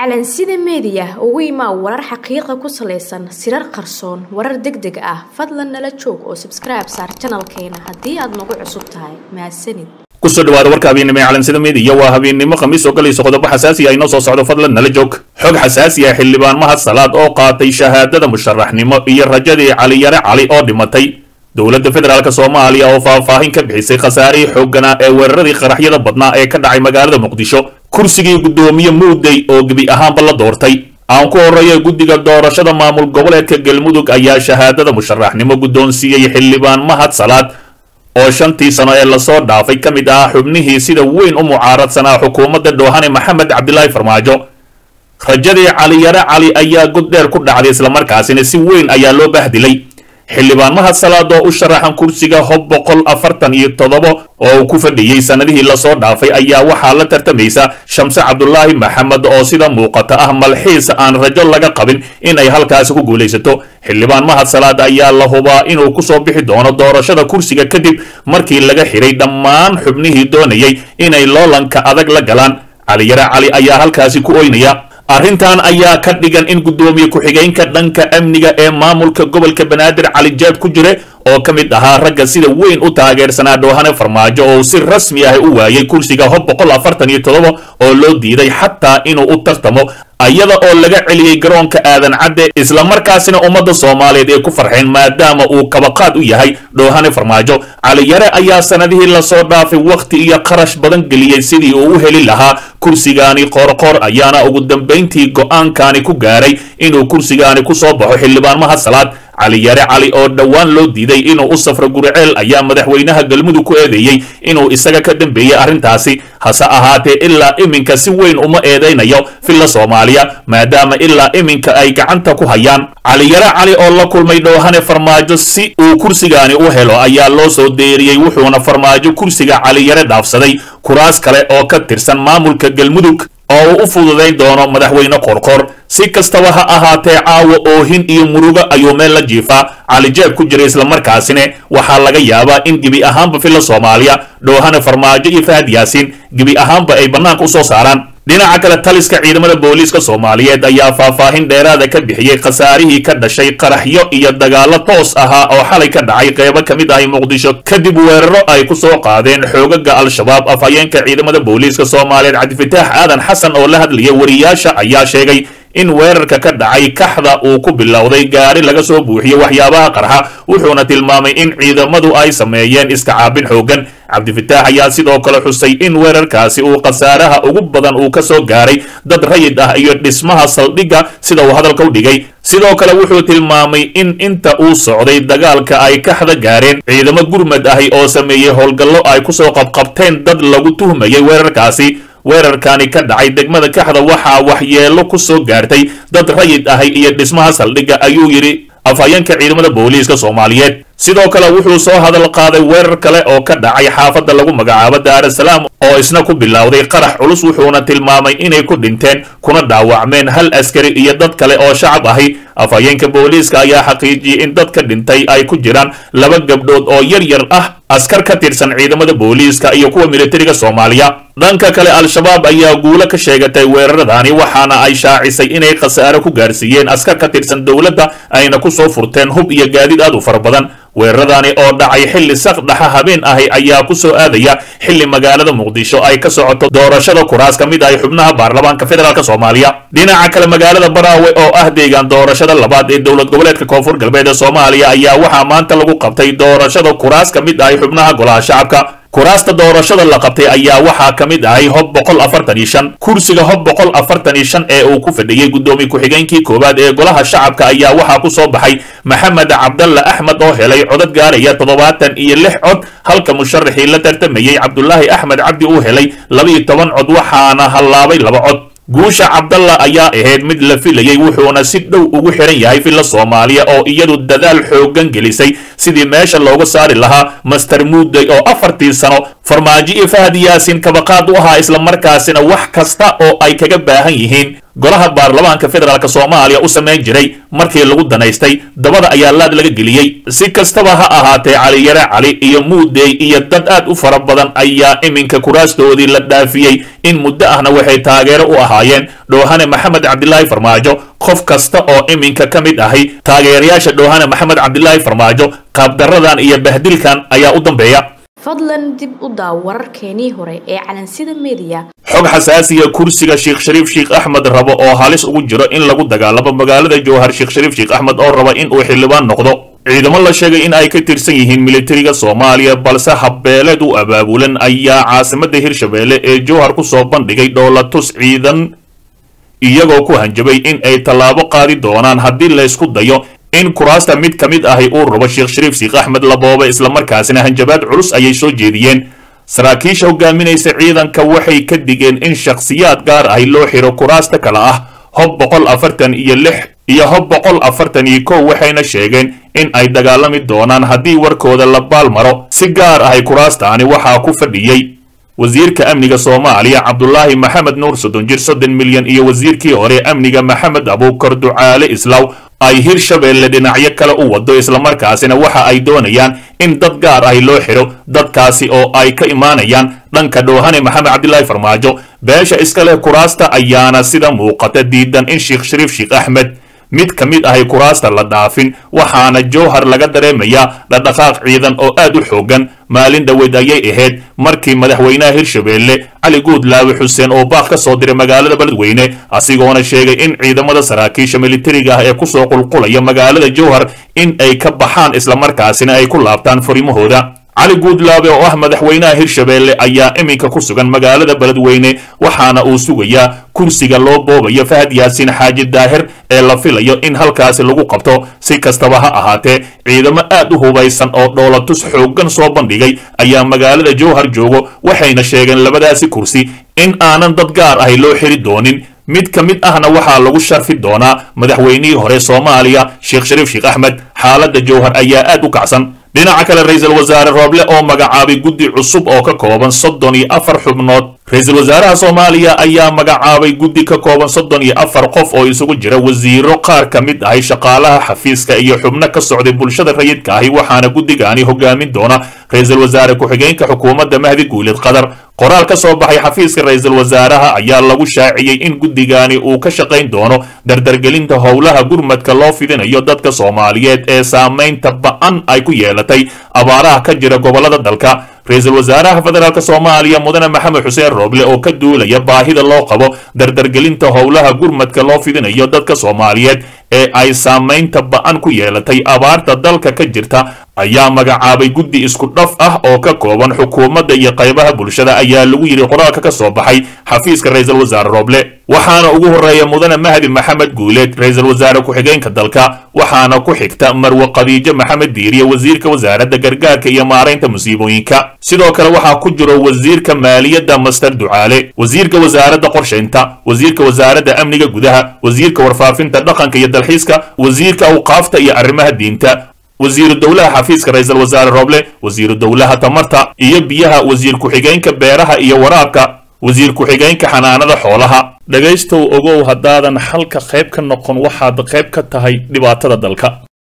calansida meediya ugu imaa warar xaqiiqa ku salaysan sirar qarsoon warar deg deg ah fadlan nala joog oo sabskribe saar janalkeena haddii aad nagu cusub tahay mahadsanid kusoo dhawaada warka habeennimo ee calansida meediya waa habeennimo khamiis oo galayso qodobo xasaasi ah inoo soo socdo fadlan nala joog xog xasaasi ah xildhibaan mahad salaad oo qaatay shahaadada musharaxnimo iyo rajadii caliyare cali oo dhimatay dowladda federaalk soomaaliya oo faahfaahin ka bixisay khasaarihii xoogganaa ee weeraradii qaraxyada badnaa ee ka dhacay magaalada muqdisho kursigii guddoomiye muudey oo gebi ahaanba la doortay aan ku horreeya guddiga doorashada maamul goboleedka galmudug ayaa shahaadada musharaxnimo guddoonsiiyey xildhibaan mahad salaad oo shantii sano ee lasoo dhaafay ka mid ahaa xubnihii sida weyn u mucaaradsanaa xukuumadda dhoohane maxamed cabdilaahi farmaajo rajadii caliyare cali ayaa god dheer ku dhacday islamarkaasina si weyn ayaa loo bahdilay xildhibaan mahad salaad oo u sharaxan kursiga hob boqol afartan iyo toddoba oo uu ku fadhiyey sannadihii lasoo dhaafay ayaa waxaa la tartamaysa shamse cabdulaahi maxamed oo sida muuqata ah malxiis aan rajo laga qabin in ay halkaasi ku guulaysato xildhibaan mahad salaad ayaa la hubaa inuu kusoo bixi doono doorashada kursiga kadib markii laga xiray dhammaan xubnihii doonayay inay loolanka adag la galaan caliyare cali ayaa halkaasi ku oynaya arrintan ayaa ka dhigan in guddoomiye ku-xigeenka dhanka amniga ee maamulka gobolka banaadir cali jaab ku jire oo ka mid ahaa ragga sida weyn u taageersanaa dhoohane farmaajo oo si rasmi ah u waayay kursiga hob boqol afartan iyo toddoba oo loo diiday xataa inuu u tartamo ayada oo laga celiyey garoonka aadan cadde islamarkaasina ummadda soomaaliyeed ay ku farxeen maadaama uu kabaqaad u yahay dhoohane farmaajo caliyare ayaa sannadihii lasoo dhaafay wakhti iyo qarash badan geliyey sidii uu u heli lahaa kursigaani qoorqoor ayaana ugu dambayntii go'aankani ku gaaray inuu kursigaani ku soo baxo xildhibaan mahad salaad caliyare cali oo dhowaan loo diiday inuu u safro guriceel ayaa madaxweynaha galmudug ku eedeeyey inuu isaga ka dambeeyey arrintaasi hase ahaatee ilaa iminka si weyn uma eedaynayo filla soomaaliya maadaama ilaa iminka ay gacanta ku hayaan caliyare cali oo la kulmay dhoohane farmaajo si uu kursigaani u helo ayaa loo soo deeriyey wuxuuna farmaajo kursiga caliyare dhaafsaday kuraas kale oo ka tirsan maamulka galmudug oo uu u fududayn doono madaxweyne qorqor si kastaba ha ahaatee caawa oohin iyo murugo ayuu meel la jiifaa calijeeb ku jira islamarkaasina waxaa laga yaabaa in gebi ahaanba filla soomaaliya dhoohane farmaajo iyo fahad yaasiin gebi ahaanba ay bannaanka u soo saaraan dhinaca kale taliska ciidamada booliiska soomaaliyeed ayaa faahfaahin dheeraada ka bixiyey khasaarihii ka dhashay qaraxyo iyo dagaallo toos ahaa oo xalay ka dhacay qeybo ka mid ahi muqdisho kadib weeraro ay ku soo qaadeen xoogaga al-shabaab afhayeenka ciidamada booliiska soomaaliyeed cabdifataax aadan xasan oo la hadlaya wariyaasha ayaa sheegay in weerarka ka dhacay kaxda uu ku bilowday gaari laga soo buuxiyey waxyaabaha qarxa wuxuuna tilmaamay in ciidamadu ay sameeyeen iska caabin xooggan cabdifataax ayaa sidoo kale xusay in weerarkaasi uu khasaaraha ugu badan uu ka soo gaaray dad rayid ah iyo dhismaha saldhigga sida uu hadalka u dhigay sidoo kale wuxuu tilmaamay in inta uu socday dagaalka ay kaxda gaareen ciidamo gurmad ahi oo sameeyey howlgallo ay kusoo qabqabteen dad lagu tuhmayay weerarkaasi weerarkani ka dhacay degmada kaxda waxaa waxyeello ku soo gaartay dad rayid ahi iyo dhismaha saldhigga ayuu yidhi afhayeenka ciidamada booliiska soomaaliyeed sidoo kale wuxuu soo hadal qaaday weerar kale oo ka dhacay xaafadda lagu magacaabo daarasalaam oo isna ku bilowday qarax culus wuxuuna tilmaamay inay ku dhinteen kuna dhaawacmeen hal askari iyo dad kale oo shacab ahi afhayeenka booliiska ayaa xaqiijiyey in dadka dhintay ay ku jiraan laba gabdhood oo yar yar ah askar ka tirsan ciidamada booliiska iyo kuwa militariga soomaaliya dhanka kale al-shabaab ayaa guulo ka sheegatay weeraradani waxaana ay shaacisay inay khasaare ku gaarsiiyeen askar ka tirsan dowladda ayna ku soo furteen hub iyo gaadiid aad u fara badan weeraradani oo dhacay xilli saqdhaxa habeen ahi ayaa ku soo aadaya xilli magaalada muqdisho ay ka socoto doorashada kuraas ka mid ahi xubnaha baarlamaanka federaalk soomaaliya dhinaca kale magaalada baraawe oo ah deegaan doorashada labaad ee dowlad goboleedka koonfur galbeed ee soomaaliya ayaa waxaa maanta lagu qabtay doorashada kuraas ka mid ahi xubnaha golaha shacabka kuraasta doorashada la qabtay ayaa waxaa ka mid ahay hob boqol afartan iyo shan kursiga hob boqol afartan iyo shan ee uu ku fadhiyey guddoomiye ku-xigeenkii koowaad ee golaha shacabka ayaa waxaa ku soo baxay maxamed cabdalla axmed oo helay codad gaaraya toddobaatan iyo lix cod halka musharaxii la tartamayey cabdulaahi axmed cabdi uu helay laba iyo toban cod waxaana hallaabay laba cod guusha cabdalla ayaa ahayd mid la filayey wuxuuna si dhow ugu xiran yahay filla soomaaliya oo iyadu dadaal xooggan gelisay sidii meesha looga saari lahaa master muudey oo afartii sano farmaajo iyo fahad yaasin kabaqaad u ahaa islamarkaasina wax kasta oo ay kaga baahan yihiin golaha baarlamaanka federaalk soomaaliya u samayn jiray markii lagu danaystay dabada ayaa laad laga geliyey si kastaba ha ahaatee caliyare cali iyo muudey iyo dad aad u fara badan ayaa iminka kuraastoodii la dhaafiyey in muddo ahna waxay taageero u ahaayeen dhoohane maxamed cabdilaahi farmaajo qof kasta oo iminka ka mid ahi taageerayaasha dhoohane maxamed cabdilaahi farmaajo qaabdaradan iyo bahdilkan ayaa u dambeeya fadlan dib u daaw wararkeenii hore ee calansida mediya xog xasaasiya kursiga sheekh shariif sheekh axmed rabo oo halis ugu jiro in lagu dagaalamo magaalada jowhar sheekh shariif sheekh axmed oo raba in uu xildhibaan noqdo ciidamo la sheegay in ay ka tirsan yihiin militariga soomaaliya balse habbeeleed u abaabulan ayaa caasimadda hirshabeelle ee jowhar ku soo bandhigay dhoolatus ciidan iyagoo ku hanjabay in ay tallaabo qaadi doonaan haddii laysku dayo in kuraasta mid ka mid ahi uu rabo sheekh shariif sheekh axmed laboobe islamarkaasina hanjabaad culus ayay soo jeediyeen saraakiisha hogaaminaysa ciidanka waxay ka digeen in shakhsiyaad gaar ahi loo xiro kuraasta kale ah hob boqol afartan iyo lix iyo hob boqol afartan iyo kow waxayna sheegeen in ay dagaalami doonaan haddii warkooda la baalmaro si gaar ahay kuraastaani waxaa ku fadhiyey wasiirka amniga soomaaliya cabdulaahi maxamed nuur soddon jir soddon milyan iyo wasiirkii hore amniga maxamed abuukar ducaale islaw ay hirshabeelle dhinacyo kale u wado islamarkaasina waxa ay doonayaan in dad gaar ahi loo xidho dadkaasi oo ay ka imaanayaan dhanka dhoohane maxamed cabdilaahi farmaajo beesha iska leh kuraasta ayaana sida muuqata diidan in sheekh shariif sheekh axmed mid ka mid ahay kuraasta la dhaafin waxaana jowhar laga dareemayaa dhaqdhaqaaq ciidan oo aad u xoogan maalin dhaweed ayay ahayd markii madaxweynaha hirshabeelle cali guudlaawe xuseen oo baaq ka soo diray magaalada beledweyne asigoona sheegay in ciidamada saraakiisha militariga ah ee kusoo qulqulaya magaalada jowhar in ay ka baxaan islamarkaasina ay ku laabtaan furimahooda cali guudlaabe oo ah madaxweynaha hirshabeelle ayaa iminka ku sugan magaalada beledweyne waxaana uu sugayaa kursiga loo boobayo fahad yaasiin xaaji daahir ee la filayo in halkaasi lagu qabto si kastaba ha ahaatee ciidamo aad u hubaysan oo dhoolatus xooggan soo bandhigay ayaa magaalada jowhar joogo waxayna sheegeen labadaasi kursi in aanan dad gaar ahi loo xiri doonin mid ka mid ahna waxaa lagu sharfi doonaa madaxweynihii hore soomaaliya sheekh shariif sheekh axmed xaaladda jowhar ayaa aad u kacsan dhinaca kale ra-iisul wasaare rooble oo magacaabay guddi cusub oo ka kooban soddon iyo afar xubnood ra-iisul wasaaraha soomaaliya ayaa magacaabay guddi ka kooban soddon iyo afar qof oo isugu jira wasiiro qaar ka mid ahay shaqaalaha xafiiska iyo xubno ka socday bulshada rayidka ahi waxaana guddigaani hogaamin doona ra-iisul wasaare ku-xigeenka xukuumadda mahdi guulid qatar qoraal ka soo baxay xafiiska ra-iisul wasaaraha ayaa lagu shaaciyey in guddigaani uu ka shaqayn doono dardargelinta howlaha gurmadka loo fidinayo dadka soomaaliyeed ee saamaynta ba-an ay ku yeelatay abaaraha ka jira gobolada dalka ra-iisul wasaaraha federaalk soomaaliya mudane maxamed xuseen rooble oo ka duulaya baahida loo qabo dardargelinta howlaha gurmadka loo fidinayo dadka soomaaliyeed ee ay saamaynta ba-an ku yeelatay abaarta dalka ka jirta ayaa magacaabay guddi isku dhaf ah oo ka kooban xukuumadda iyo qaybaha bulshada ayaa lagu yidhi qoraalka ka soo baxay xafiiska ra-iisul wasaare rooble waxaana ugu horeeya mudane mahdi maxamed guuleed ra-iisul wasaare ku-xigeenka dalka waxaana ku xigta marwe khadiijo maxamed diiriye wasiirka wasaaradda gargaarka iyo maaraynta musiibooyinka sidoo kale waxaa ku jiro wasiirka maaliyadda master ducaale wasiirka wasaaradda qorshaynta wasiirka wasaaradda amniga gudaha wasiirka warfaafinta dhaqanka iyo dalxiiska wasiirka awqaafta iyo arrimaha diinta wasiiru dowlaha xafiiska ra-iisul wasaare rooble wasiiru dowlaha tamarta iyo biyaha wasiir ku-xigeenka beeraha iyo waraabka wasiir ku-xigeenka xanaanada xoolaha dhegaystow ogow haddaadan xalka qayb ka noqon waxaad qayb ka tahay dhibaatada dalka